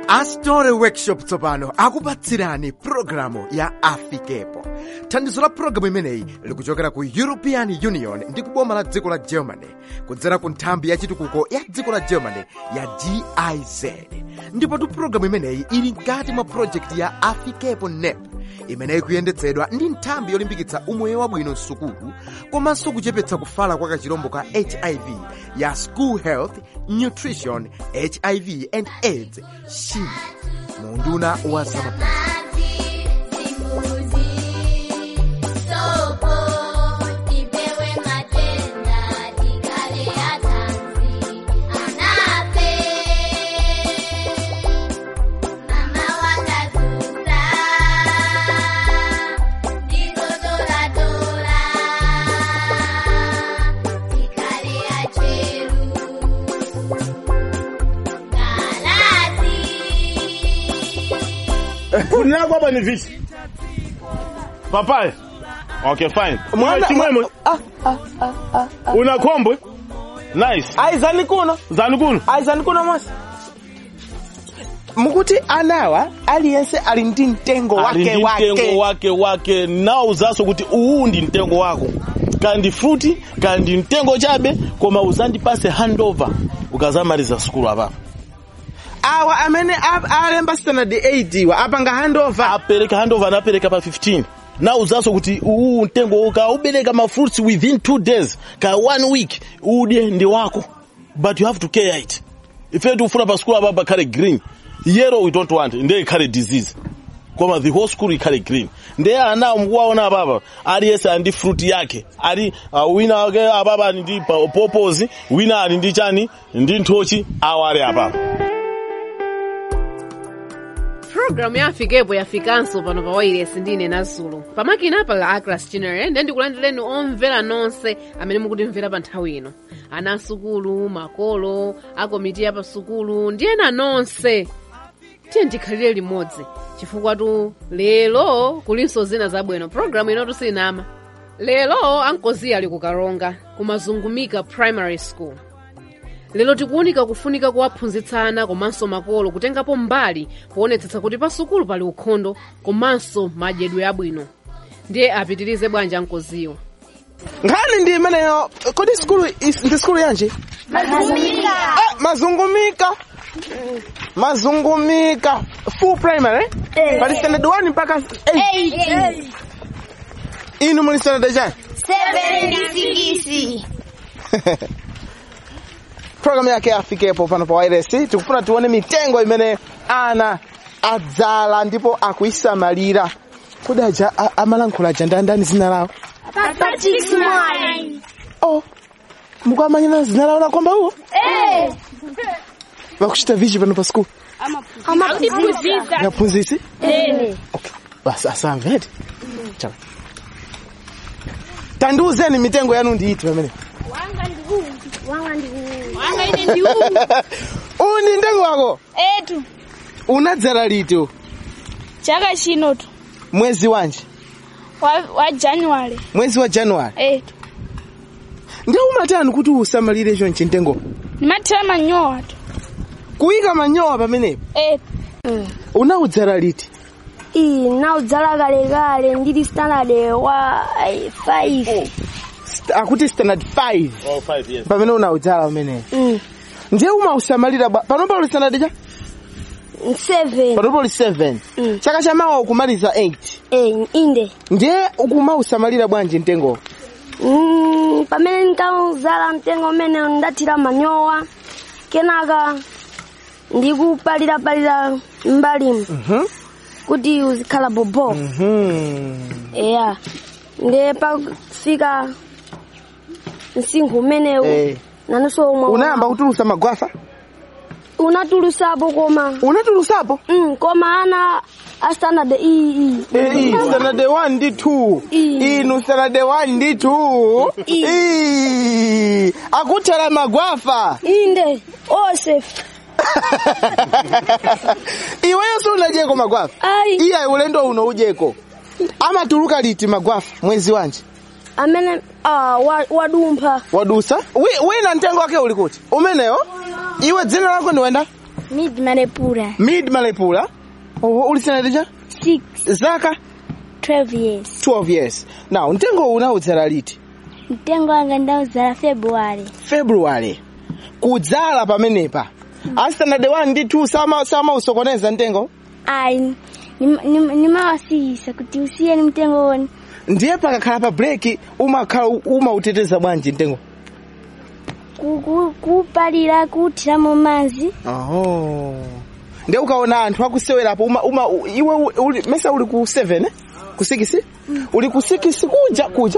astore workshop tsopano akupatsirani pulogalamu ya afikepo thandizo la pulogalamu imeneyi likuchokera ku european union ndi kuboma la dziko la germany kudzera ku nthambi ya chitukuko ya dziko la germany ya giz ndipotu pulogalamu imeneyi ili mkati mwa projekti ya afikepo nep imeneyi kuyendetsedwa ndi nthambi yolimbikitsa umoyo wabwino msukulu komanso kuchepetsa kufala kwa kachirombo ka hiv ya school health nutrition hiv and aids shin munduna wa zamaphunziro Kundi lako hapa ni vipi? Papai. Okay, fine. Mwana- Chimwemwe. Una kombwe? Nice. aizani kuno Zanu kuno. aizani kuno mosi mukuti anawa aliyense ali ndi mtengo Ali wake ndi mtengo wake wake wake nawo uzaso kuti uwu ndi mtengo wako kandi fruti kandi mtengo chabe koma uzandipase handover ukazamaliza sukulu apapa awa amene ap- alemba standard 8 wa apanga handover apereka handover anapereka pa 15 na uzaso kuti uwu mtengo ka ubereka ma fruits within two days ka one week udye ndi wako but you have to care it ife tikufuna pa sukulu apa pakhale green yellow we don't want ndiye ikhale disease koma the whole school ikhale green ndiye anawo mukuwaona apapa aliyense ali ndi fruit yake ali uh, wina wake apapa ali ndi pa- popozi wina ali ndi chani ndi nthochi awo ali apapa pulogalamu ya afikepo yafikanso pano pa wailesi ndine nazulu pamakina apa la aclas general ndiye ndikulandireni omvera nonse amene mukutimvera pa nthawi ino ana asukulu makolo akomiti ya pasukulu ndi ena nonse tiye ndikhalire limodzi chifukwa tu lero kulinso zina zabwino pulogalamu inotu sinama lero ankozi ali kukaronga kumazungumika primary school lero tikuwunika kufunika kuwaphunzitsana komanso makolo kutengapo mbali poonetsetsa kuti pasukulu pali ukhondo komanso madyedwe abwino ndiye apitirize bwanji ankoziwa nkhani ndi imeneyo kodi skulu is- ndi skulu yanji mazungumika mazungumika mazungumika full primary pali standard 1 mpaka 8 inu muli standard chani programu yake afikepo pano pa wireless tikufuna tione mitengo imene ana adzala ndipo akuyisamalira kodi aja a- amalankhula aja ndandani zina lawo oh mukuamanyana zina lawo lakomba uwo vakuchita vichi pano pa skulu naphunzisi okay basi asamvete chaka tandiuzeni mitengo yanu ndiiti pamene uwu ndi mtengo wako etu unadzala liti chaka chino tu mwezi wanji wa, wa january mwezi wa januwari etu ndi umatani kuti usamalire chonchi mtengo ndimathira manyowa tu kuyika manyowa pamenepo etu unaudzala liti iyi naudzala kalekale ndili standard wa 5 St- akuti standard 5 oh, five years. pamene unaudzala pamenepo mm. ndiye umausamalira bwa panopa uli standard cha 7 panopa uli 7 Mm. chaka chamawa ukumaliza 8 eh, inde ndiye ukumausamalira bwanji mtengo mm, pamene nkaudzala mtengo umene ndathira manyowa kenaka ndikupalirapalira mbalimu Mhm. kuti uzikhala bobo Mhm. eya ndiye pafika msinkhu umenewu Eh. nanso omwe unayamba kutulusa magwafa unatulusapo koma unatulusapo mm, koma ana a standard iyi Eh, standard 1 ndi 2 Ii. inu standard 1 ndi 2 Ii. Ii. akuthera magwafa inde ose iwenso unajeko magwafa ayi iya ulendo uno ujeko amatuluka liti magwafa mwezi wanji amene ah, wa- wadumpha wadusa Wi- wina mtengo wake uli kuti umenewo iwe dzina lako ndiwenda Mid Malepura. mid malepula oho uli standard cha 6. zaka 12 years. 12 years now mtengo unaudzala liti Mtengo wanga ndaudzala February. february kudzala pamenepa a standard 1 ndi 2 sama sama usokoneza mtengo Ai, nimawasiyisa kuti usiyeni mtengo woni. ndiye pakakhala pa break umakhala umauteteza bwanji mtengo Ku- ku- Kupalira kuthiramo madzi. oho ndiye ukaona anthu akusewerapo uma, uma u- iwe u- uli, mesa uli ku 7 eh? ku 6 uli ku 6 kuja kuja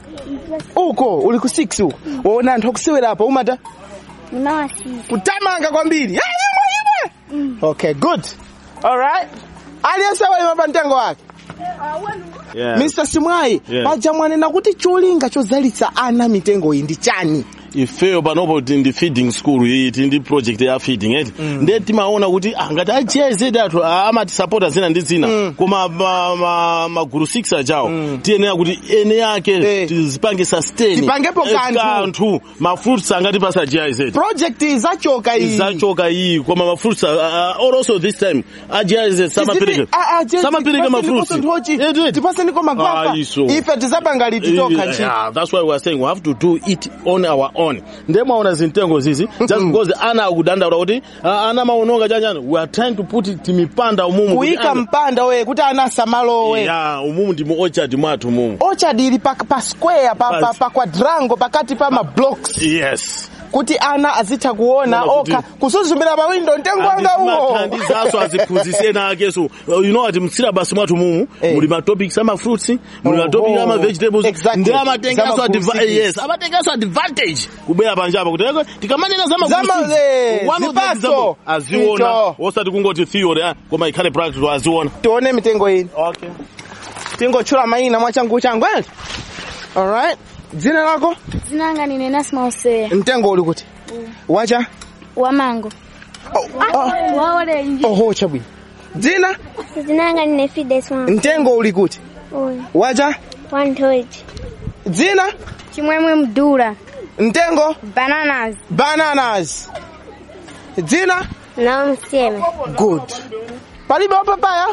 uko uli ku 6 uko waona anthu akusewerapo umata Nimawasiyisa. kutamanga kwambiri "Ah, imwe imwe okay good alright aliyense walima pa mtengo wake Yeah. mr simwayi Yeah. paja mwanena kuti cholinga chozalitsa ana mitengo iyi ndi chani ifeyo panopo ti ndi feeding school iyi ti ndi project ya feeding eti ndiye timaona kuti ah, ngati achiyezedi athu amatisapota zina ndi zina koma ma- ma- magulu 6 achawo tiyenera kuti ene yake Eh. tizipange sustain Tipangepo eh, kanthu. kanthu mafruits angatipasa GIZ project zachoka iyi zachoka iyi koma mafruits uh, uh, also this time a GIZ samapereka samapereka mafruits Eti, eti. tipaseniko magwapa Ah, iso. ife tizapanga lititoka ntchito Yeah, that's why we are saying we have to do it on our own ndiye mwaona zimtengo zizi just because ana akudandaula kuti ah, ana maononga chanjani we are trying to put it timipanda umumu kuti kuyika ana- mpanda we kuti ana asamalowe ya umumu ndi mu orchard mwathu mumu orchard ili pa, pa square pa, pa, Basi. pa quadrangle pakati pa ma blocks yes kuti ana azitha kuona Kuona kuti- okha kusuzumira pa window mtengo wanga uwo thandizaso aziphunzise ena akeso Uh, you know ati msilabasi mwathu mumu Eh. muli matopics ama fruits muli Oh, matopics oh. ama vegetables Exactly. ndi amatengaso Zama adva- fruits. yes amatengaso advantage kubwera panjapa kuti eko tikamanena zama Zama, fruits, eh, one of the zipatso. example aziona Icho. osati kungoti theory ah, koma ikhale practical aziona tione mitengo iyi okay tingotchula mayina mwachangu changu eli alright dzina lako Dzina langa ndine Nasma Hosea. mtengo uli kuti wacha Wa mango. oh, oh, Wa orange. oho chabwino dzina Dzina langa ndine Fides Mwangu. mtengo uli kuti Uyu. wacha Wantoji. dzina Chimwemwe mdula. mtengo Bananas. bananas dzina Nao mseme. good palibe wapapaya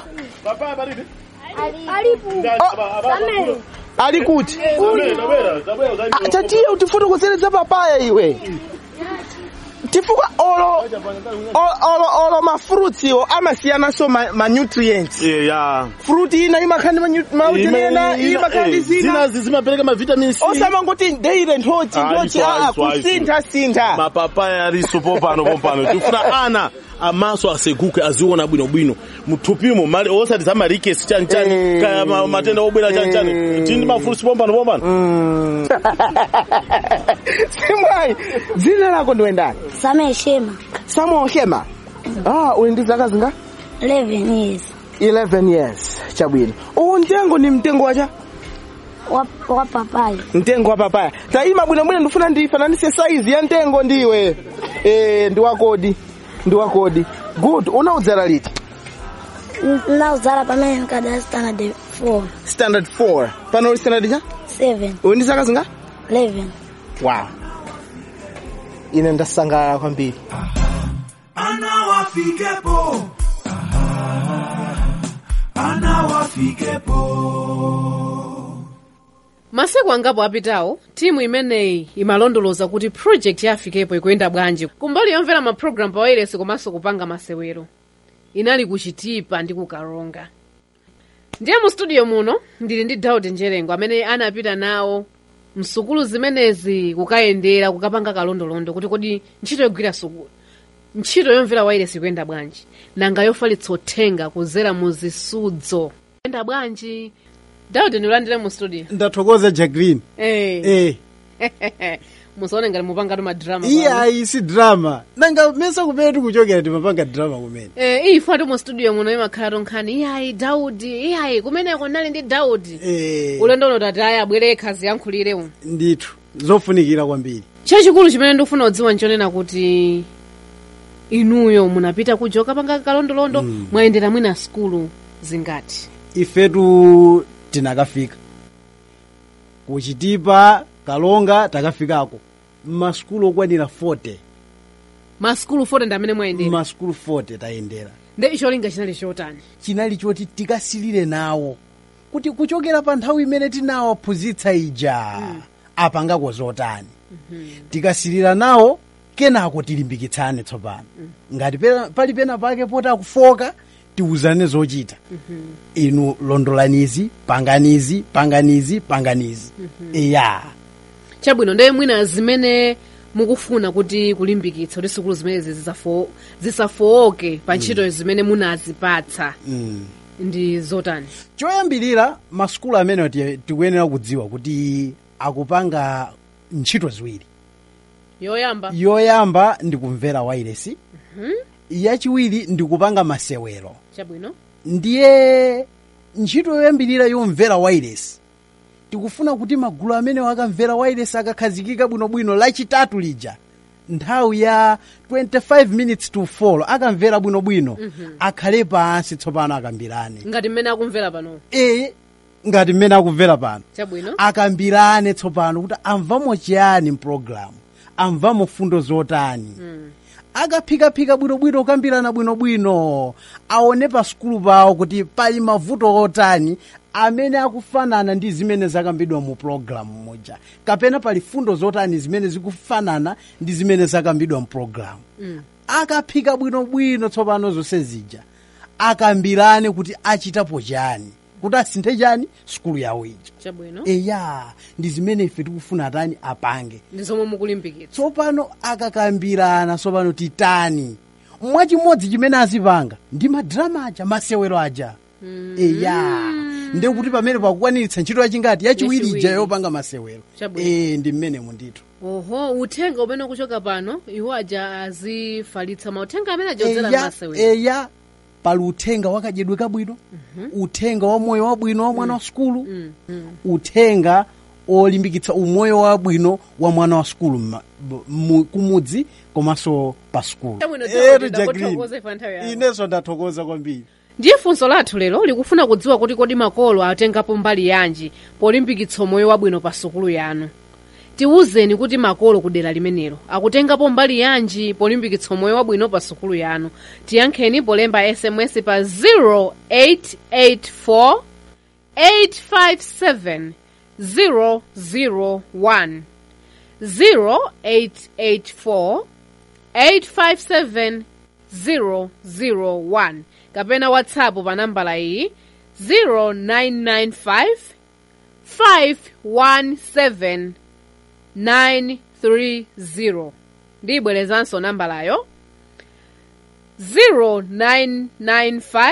ali kuti Ah, tatiye utifotokozeredza papaya iwe chifukwa olo olo olo, olo mafruits iwo amasiyanaso ma, ma nutrients yeah, yeah. fruit ina imakhandi mautini ena imakhandi zina zimapereka mavitamin c osamangoti ndeire nthochi Ah, nthochi iso, aa iso, iso. kusintha sintha mapapaya aliso popano popano tifuna ana amaso aseguke aziona bwinobwino muthupimo mali osati zamarikesi chanichani Eh. kaya ma- matenda obwera chanichani tindi mafruits pompano pompano simwayi dzina lako ndiwendani Same Shema. samuel hema ah uli ndi zaka zinga 11 years. 11 years chabwino uwu mtengo ni mtengo wacha Wa, wa papai. mtengo wa papaya taima bwinobwino ndifuna ndifananise saizi ya mtengo ndiwe eh ndi wakodi ndi wakodi good unaudzala liti Ndaudzala pamene nkada standard 4. standard 4 pano uli standard cha 7. uli ndi zaka zinga 11. wow ine ndasangalala kwambiri Ana wafikepo. Ana wafikepo. masiku angapo apitawo timu imeneyi imalondoloza kuti project ya afikepo ikuyenda bwanji kumbali yomvera mapulogalamu pa wailesi komanso kupanga masewero inali kuchitipa ndi kukalonga ndiye mu studio muno ndili ndi daudi njerengo amene anapita nawo msukulu zimenezi kukayendera kukapanga kalondolondo kuti kodi ntchito yogwira sukulu ntchito yomvera wailesi ikuyenda bwanji nanga yofalitsa uthenga kuzera mu zisudzo kuyenda bwanji daudi ndilandire mu studio ndathokoza jacqueline Eh. eh musaone ngati mupanga madrama iye pano. ayi si drama nanga mesa kumene tikuchokera timapanga drama kumene Eh, iyi fati mu studio muno imakhala tonkhani iyayi daudi iyayi kumeneko nali ndi daudi eh ulendo uno tati ayi abwere khazi yankhulire uno ndithu zofunikira kwambiri chachikulu chimene ndikufuna kudziwa nchonena kuti inuyo munapita kuja ukapanga kalondolondo mwayendera mwina skulu zingati ifetu tinakafika kuchitipa kalonga takafikako mmasukulu okwanira 40 maskulu 40 ndi amene mwayendera maskulu 40 tayendera nde cholinga chinali chotani chinali choti tikasilire nawo kuti kuchokera pa nthawi imene tinawaphunzitsa ija apangako zotani tikasilira nawo kenako tilimbikitsane tsopano ngati pena- pali pena pake poti akufoka tiwuzane zochita inu londolanizi panganizi panganizi panganizi iya chabwino ndiye mwina zimene mukufuna kuti kulimbikitsa kuti sukulu zimenezi zisafo- zisafowoke pa ntchito zimene munazipatsa mm. ndi zotani choyambirira masukulu amenewa ti- tikuyenera kudziwa kuti akupanga ntchito ziwiri yoyamba yoyamba ndi kumvera wailesi yachiwiri ndi kupanga masewero chabwino ndiye ntchito yoyambirira yomvera wailesi tikufuna kuti magulu amene akamvera wailesi akakhazikika bwinobwino lachitatu lija nthawi ya 25 minutes to 4 akamvera bwinobwino akhale pansi tsopano akambirane ngati mmene akumvera pano e ngati mmene akumvera pano chabwino akambirane tsopano kuti amvamo chiyani mpulogalamu amvamo fundo zotani akaphikaphika bwinobwino kukambirana bwinobwino aone pa sukulu pawo kuti pali mavuto otani amene akufanana ndi zimene zakambidwa mu pulogalamu muja kapena pali fundo zotani zimene zikufanana ndi zimene zakambidwa mu pulogalamu akaphika bwinobwino tsopano zonse zija akambirane kuti achitapo chani kuti asinthe chani sukulu yawo ija chabwino eya ndi zimene ife tikufuna tani apange ndi zomwe mukulimbikitsa tsopano akakambirana tsopano titani mwachimodzi chimene azipanga ndi madrama aja masewero aja eya ndi kuti pamene pakukwaniritsa ntchito yachingati yachiwiri ija Yachiwiri. yopanga masewero Chabwino. e ndi mmenemo ndithu oho uthenga umene ukuchoka pano iwo aja azifalitsa mauthenga amene ajodzera eya, m'masewero eya pali uthenga wakadyedwe kabwino uthenga wa moyo wabwino wa mwana wa sukulu uthenga olimbikitsa umoyo wabwino wa mwana wa sukulu mma- b- mu- kumudzi komanso pa sukulu Chabwino, Eh, chabwino, Jack Green. ndakuthokoza ife anthawi yako. inenso ndathokoza kwambiri ndiye funso lathu lero likufuna kudziwa kuti kodi makolo atengapo mbali yanji polimbikitsa umoyo wabwino pa sukulu yanu tiwuzeni kuti makolo kudera limenelo akutengapo mbali yanji polimbikitsa umoyo wabwino pa sukulu yanu tiyankheni polemba sms pa 0884 857 001 0884 857 001 kapena whatsapp pa nambala iyi 0995 517 930 ndiyibwerezanso nambalayo 0995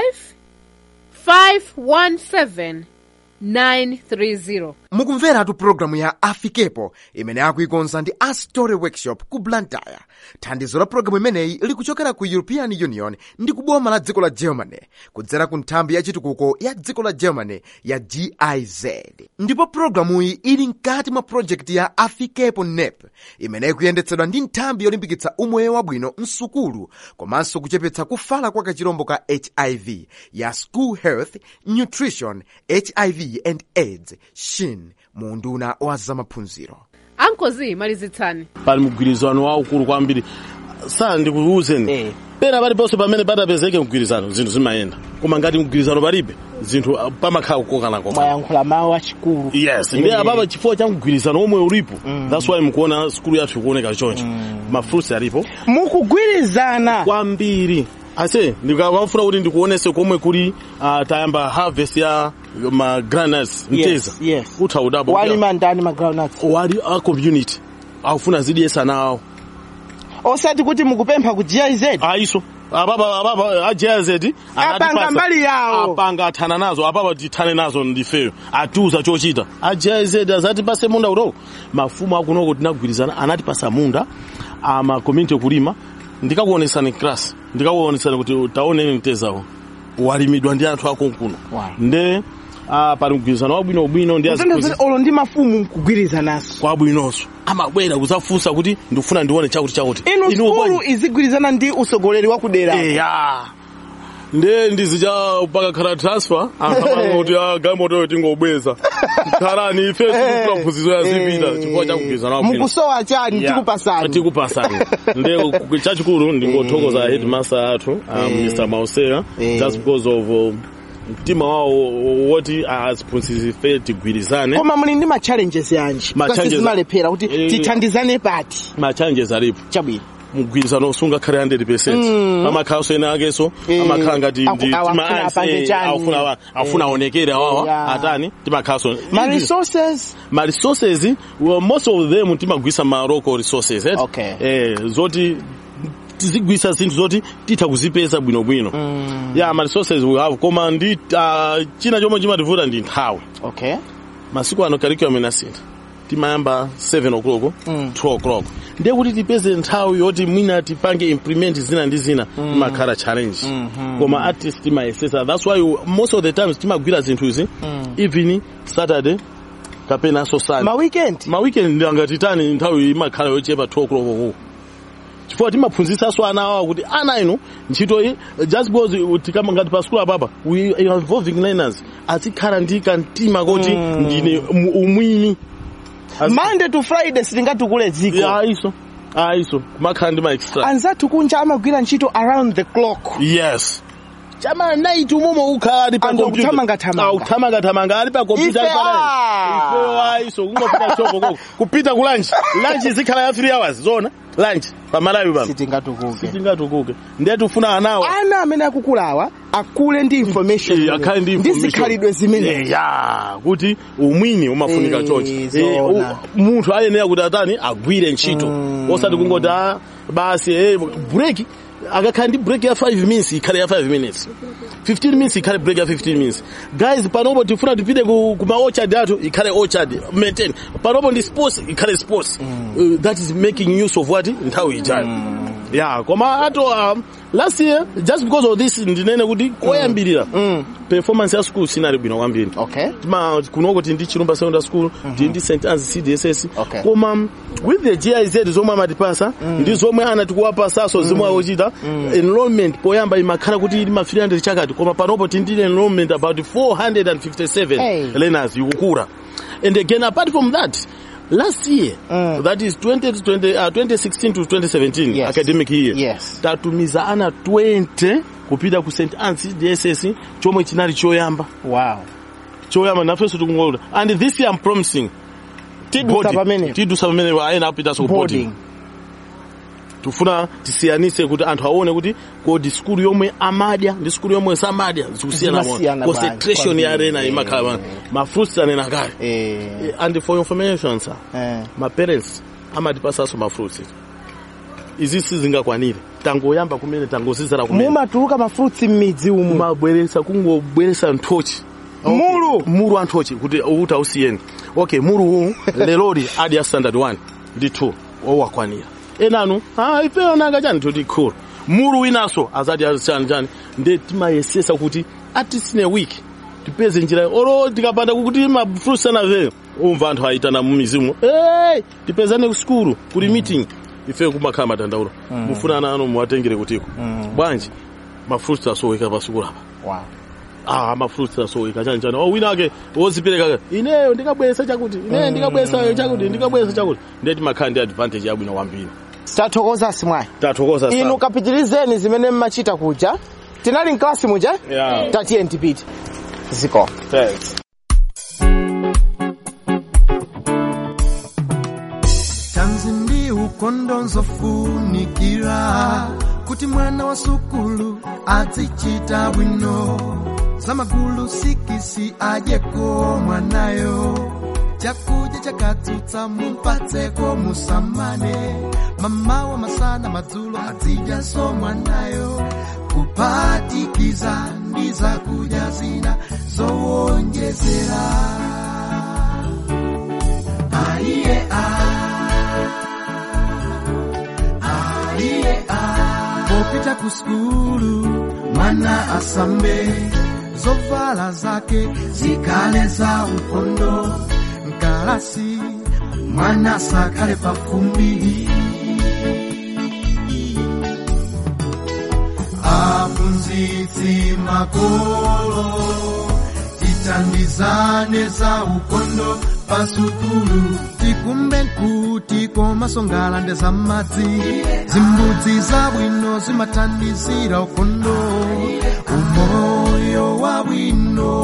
517 930 mukumveratu pulogalamu ya afikepo imene akuikonza ndi astory workshop ku blantyre thandizo la pulogalamu imeneyi likuchokera ku european union ndi kuboma la dziko la germany kudzera ku nthambi ya chitukuko ya dziko la germany ya giz ndipo pulogalamuyi ili mkati mwa projekti ya afikepo nep imene ikuyendetsedwa ndi nthambi yolimbikitsa umoyo wabwino msukulu komanso kuchepetsa kufala kwa kachirombo ka hiv ya school health nutrition hiv and aids shin mu unduna wa zamaphunziro ankozi malizitsani pali mgwirizano waukulu kwambiri sa ndikuwuzeni Eh. pena paliponse pamene patapezeke mgwirizano zinthu zimayenda koma ngati mgwirizano palibe zinthu ah, pamakhala kukokanakokana mwayankhula mawu achikulu yes ndi apapa chifukwa cha mgwirizano omwe ulipo that's why mukuona skulu yathu ikuoneka choncho mafruits alipo mukugwirizana kwambiri ase ndikamafuna kuti ndikuonese komwe kuli uh, tayamba harvest ya ma granuts mteza yes. utha udapo walima ndani ma groundnuts wali a community akufuna zidyesa nawo osati kuti mukupempha ku GIZ aiso apapa apapa a GIZ Apanga mbali yawo. apanga athana nazo apapa tithane nazo ndifeyo atiuza chochita a GIZ azatipase munda utoko mafumu akunoko tinagwirizana anatipasa munda ama community kulima ndikakuonesani class ndikakuonesani kuti taoneni mtezawo walimidwa ndi anthu akonkuno Wow. nde ah, pali mgwirizano wabwinobwino ndi Zinthu azikhozi- zoti olo ndi mafumu mkugwirizananso kwabwinonso amabwera kuzafunsa kuti ndikufuna ndione chakuti chakuti inu Inuwo skulu bwanji? izigwirizana ndi usogoleri wa kudera eya nde ndizicha pakakhala transfer ankhamanga kuti ah, galimotoyo tingobweza khalani ife tikufuna mphunzizo yazipita chifukwa chakugwirizana kwabwino. mukusowa chani Yeah. tikupasani tikupasani nde ku- chachikulu ndingothokoza headmaster athu um, mr mausera Eh. just because of uh, mtima wawo woti aziphunzitsi ife tigwirizane koma muli ndi ma challenges yanji Ma challenges- zimalephera kuti Eh. tithandizane pati ma challenges alipo chabwino mgwirizano usungakhale 100% amakhalanso ena akeso Eh. amakhala ngati Aku- ndi- awu tima afuna ansi, apange eh, chani. aufuna awa- afuna aonekere awawa Yeah. atani timakhalanso ma resources ma resources well, most of them timagwisa ma local resources eh? Okay. eh, zoti tizigwisa zinthu zoti titha kuzipeza bwinobwino mm. yeah ma resources we have koma ndi uh, china chomwe chimativuta ndi nthawi okay masiku ano curriculum inasintha timayamba 7 o'clock Mm. 2 o'clock ndiye kuti tipeze nthawi yoti mwina tipange implement zina ndi zina imakhala challenge koma at least timayesesa that's why you- most of the times timagwira zinthu izi even saturday kapenanso sunday ma weekend ma weekend angatitani nthawi imakhala yochepa 2 o'clock uku chifukwa timaphunzisanso ana awa kuti ana inu ntchito iyi just because tikama ngati pa skulu apapa we are involving learners azikhala ndi kamtima koti ndine mu- umwini Azi- monday to friday sitingatukule dziko Yeah, aiso aiso kumakhala ndi ma extra anzathu kunja amagwira ntchito around the clock yes chama night umomo ukhala ali pa Anthu computer. akuthamangathamanga. Ah, kuthamangathamanga ali pa computer Ife, ali pa ah. ife aiso kungopita shop koko kupita ku lunch lunch izikhala ya 3 hours zona lunch pa malawi pano sitingatukuke sitingatukuke ndiye tifuna anawa ana amene akukulawa akule ndi information Eh, akhale ndi ndi information. zikhalidwe zimene Eh, ya kuti umwini umafunika Eh, chonchi Eh, zona. u- munthu ayenera kuti atani agwire ntchito osati kungoti ah, basi eh, break akakhala ndi break ya 5 minutes ikhale ya 5 minutes 15 minutes ikhale break ya 15 minutes guys panopo tifuna tipite ku, ku ma orchard athu ikhale orchard maintain panopo ndi sports ikhale sports uh, that is making use of what nthawi ijayo yeah koma ato um, last year just because of this ndinene kuti koyambirira performance ya school sinali bwino kwambiri okay tima kunoko tindi chilumba secondary school tindi st annes cdss Okay. koma um, with the giz zomwe amatipasa ndi zomwe anatikuwapasaso zomwe akuchita enrollment poyamba imakhala kuti ili ma 300 chakati koma panopo tindi enrollment about 457 Hey. learners ikukula and again apart from that last year Mm. that is 20 to 20, uh, 2016 to 2017 Yes. academic year Yes. tatumiza ana 20 kupita ku st annes cdss chomwe chinali choyamba wow choyamba nafenso tikungolola and this year i'm promising tidusa boarding. pamene tidusa pamene ayena apitanso ku boarding boarding tifuna tisiyanise kuti anthu aone kuti kodi skulu yomwe amadya ndi skulu yomwe samadya zikusiyana Zimasiyana mo concentration bwanji, ya arena kwambiri. imakhala ma fruits anena kale eh Eh, and for information sir eh ma parents amatipasanso ma fruits izi sizingakwanire tangoyamba kumene tangozizira kumene mumatuluka ma fruits m'midzi umu kumabweresa kungobweresa nthochi mulu muru anthochi kuti uta usiyeni okay muru huu lelori adi ya standard 1 ndi 2 owakwanira enanu ah ife onanga chani toti cool muru winaso azati azi chani chani nde timayesesa kuti at least in a week tipeze njira oro tikapanda kuti mafruits anave umva anthu aitana mumizimu hey tipezane ku skulu kuli meeting ife kumakhala matandauro mufuna ana anu muwatengere kutiko bwanji mafruits asoweka pa skulu apa wow ah mafruits asoweka chani chani oh wina ake wozipereka ineyo ndikabweresa chakuti ineyo ndikabweresa chakuti ndikabweresa chakuti ndiye timakhala ndi advantage yabwino kwambiri tathokoza simwayi tathokoza inu sana kapitirizeni zimene mmachita kuja tinali mklasi muja Yeah. tatiye ntipite ziko Thanks. tanzi ndi ukondo nzofunikira kuti mwana wa sukulu azichita bwino zamagulu sikisi adyeko mwanayo chakudya chakatsutsa mumpatseko musamane mamawa masana madzulo azidyaso mwanayo kuphatikiza ndi zakudya zina zowonjezera aiye aiye popita ku skulu mwana asambe zovala zake zikale za ukondo mkalasi mwana sakale pafumbi afunzi aphunzitsi makolo tithandizane za ukondo pasukulu tikumbe kuti komasongalande za madzi zimbudzi zabwino zimathandizira ukondo umoyo wabwino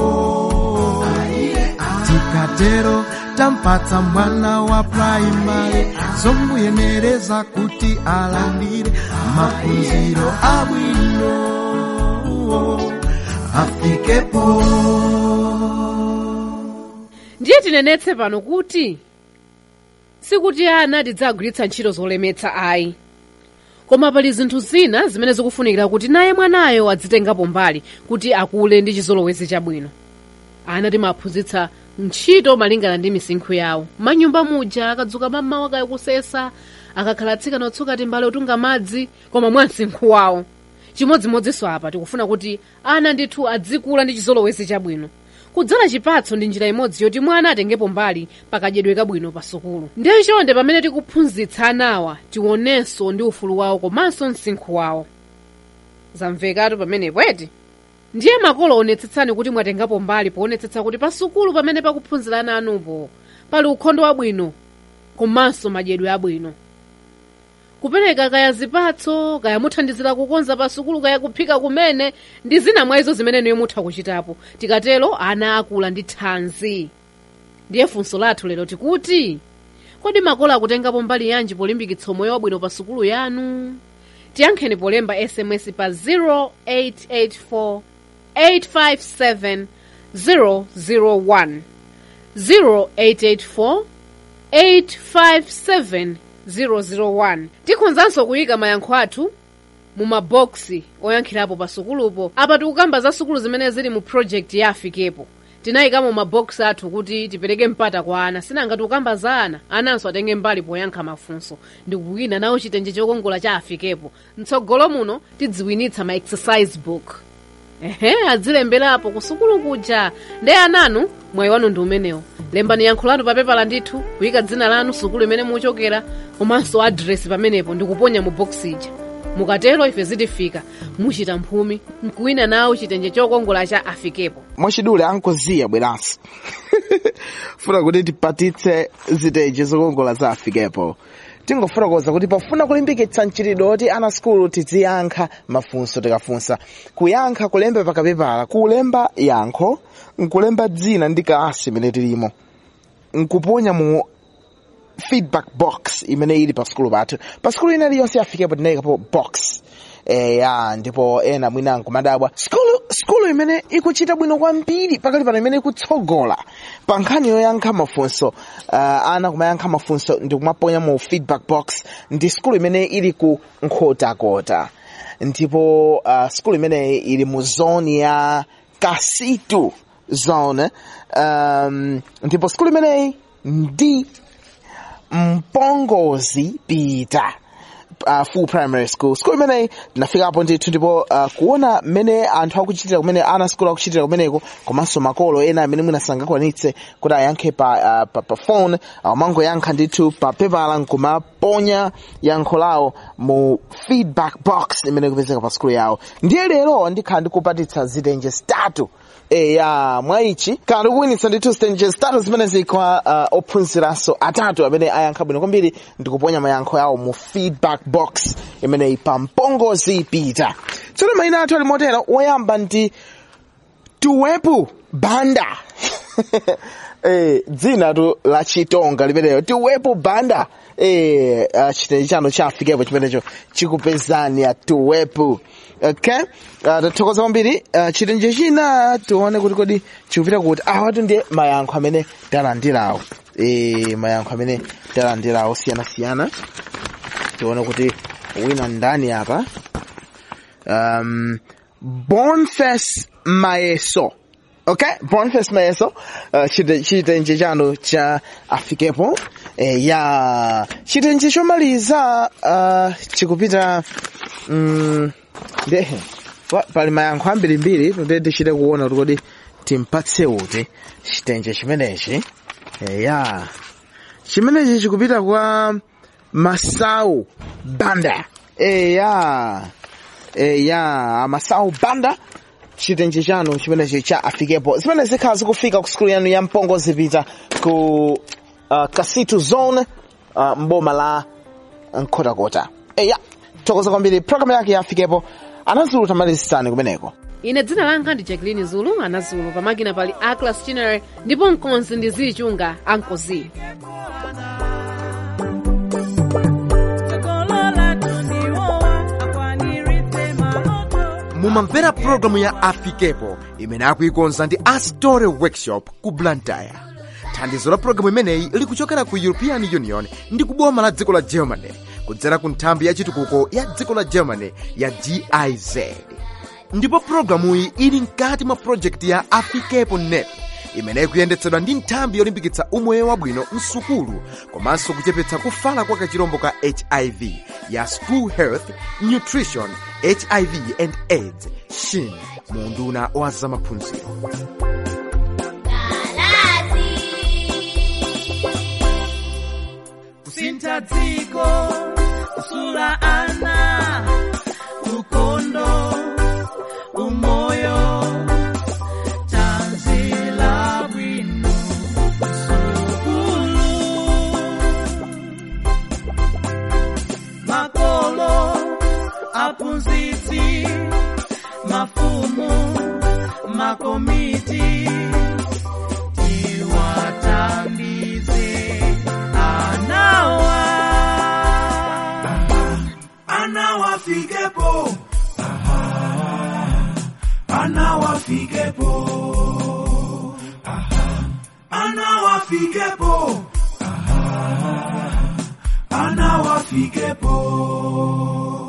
tikatero tampatsa mwana wa praimari zomuyenereza kuti alandire maphunziro abwino afikepo ndiye tinenetse pano kuti sikuti ana tidzagwiritsa ntchito zolemetsa ayi koma pali zinthu zina zimene zikufunikira kuti naye mwanayo adzitengapo mbali kuti akule ndi chizolowezi chabwino ana timaphunzitsa ntchito malingana ndi misinkhu yawo manyumba muja akadzuka mammawa kaya kusesa akakhala atsikana otsuka timbale otunga madzi koma mwa msinkhu wawo chimodzimodzinso apa tikufuna kuti ana ndithu adzikula ndi chizolowezi chabwino kudzala chipatso ndi njira imodzi yoti mwana atengepo mbali pakadyedwe kabwino pa sukulu ndiye chonde pamene tikuphunzitsa anawa tionenso ndi ufulu wawo komanso msinkhu wawo zamvekatu pamenepo eti ndiye makolo onetsetsani kuti mwatengapo mbali poonetsetsa kuti pa sukulu pamene pakuphunzira ana anupo pali ukhondo wabwino komanso madyedwe abwino kupereka kaya zipatso kaya muthandizira kukonza pa sukulu kaya kuphika kumene ndi zina mwa izo zimene niyo mutha kuchitapo tikatero ana akula ndi thanzi ndiye funso lathu lero tikuti kodi makolo akutengapo mbali yanji polimbikitsa umoyo wabwino pa sukulu yanu tiyankheni polemba sms pa 0884 857 001 0884 857 001 tikhonzanso kuyika mayankho athu mu maboksi oyankhirapo pa sukulupo apa tikukamba za sukulu zimene zili mu project ya afikepo tinayikamo maboksi athu kuti tipereke mpata kwa ana sinanga tikukamba za ana ananso atenge mbali poyankha mafunso ndikuwina nawo chitenje chokongola cha afikepo mtsogolo muno tidziwinitsa ma exercise book ehe adzilemberapo kusukulu kuja nde ananu mwayi wanu ndi umenewo lembani yankho lanu pa pepa la ndithu kuyika dzina lanu sukulu imene muchokera komanso adresi pamenepo ndikuponya mu boksi ija mukatero ife zitifika muchita mphumi mkuwina nawo chitenje chokongola cha afikepo mwachidule ankoziya bweranso funa kuti tipatitse zitenje zokongola za afikepo tingofotokoza kuti pofuna kulimbikitsa mchitidwe woti ana sukulu tiziyankha mafunso tikafunsa kuyankha kulemba pakapepala kulemba yankho nkulemba dzina ndi kalasi imene tilimo nkuponya mu feedback box imene ili pa sukulu pathu pa sukulu ina iliyonse afikepo tinayikapo box eya ndipo ena mwina nkumadabwa sukulu sukulu imene ikuchita bwino kwambiri pakali pano imene ikutsogola pa nkhani yoyankha mafunso uh, ana kumayankha mafunso ndi kumaponya mu feedback box ndi sukulu imene ili ku nkhotakota ndipo uh, sukulu imeneyi ili mu zone ya kasitu zone um, ndipo sukulu imeneyi ndi mpongozi pita uh, full primary school school imeneyi tinafikapo ndithu ndipo uh, kuona mmene anthu akuchitira kumene ana sikulu akuchitira kumeneko komanso makolo ena amene mwina sangakwanitse kuti ayankhe pa, uh, pa, pa phone amangoyankha ndithu pa pepala nkumaponya yankho lawo mu feedback box imene ikupezeka pa sikulu yawo ndiye lero ndikhala ndikupatitsa zitenje zitatu eya mwaichi kana ndikuwinitsa ndithu zitenje zitatu zimene zikwa uh, ophunziranso atatu amene ayankha bwino kwambiri ndikuponya mayankho yawo mu feedback box imeneyi pa mpongozi pita tsono mayina athu ali motero woyamba ndi tuwepu banda eh, dzina tu la chitonga limeneyo tiwepo banda eh, uh, chitenje chanu chafikepo chimenecho chikupezani ya tuwepu okay uh, tathokoza kwambiri uh, chitenje china tione kuti kodi chikupita kuti awatu ndiye mayankho amene talandirawo eh, mayankho amene talandirawo siyanasiyana tione kuti wina ndani apa um, Boniface Maeso okay Boniface Maeso uh, chite- chitenje chanu cha afikepo eh, ya chitenje chomaliza uh, chikupita mm, ndehe pa- pali mayankho ambirimbiri tute tichite kuona kuti kodi timpatse uti chitenje chimenechi eh, ya chimenechi chikupita kwa Masau Banda eh, ya eh, ya masawu banda chitenje chanu chimenechi cha afikepo zimene zikhala zikufika ku skulu yanu ya mpongo zipita ku uh, kasitu zone uh, mboma la nkhotakota eya tokoza kwambiri programu yake ya afikepo anazulu tamalizisani kumeneko ine dzina langa ndi jacqueline zulu anazulu pamakina pali aclas chinere ndipo mkonzi ndi zichunga ankozi mumamvera pulogalamu ya afikepo imene akuikonza ndi astore workshop ku blantyre thandizo la pulogalamu imeneyi likuchokera ku european union ndi kuboma la dziko la germany kudzera ku nthambi ya chitukuko ya dziko la germany ya giz ndipo pulogalamuyi ili mkati mwa projekti ya afikepo net imene ikuyendetsedwa ndi nthambi yolimbikitsa umoyo wabwino msukulu komanso kuchepetsa kufala kwa kachirombo ka hiv ya school health nutrition hiv and aids shin mu unduna wa zamaphunziro kusintha dziko kusula ana ukondo umoyo tanzila bwino sukulu makolo aphunzitsi mafumu makomiti tiwathandize anawa anawafikepo anawafikepo anawafikepo anawafikepo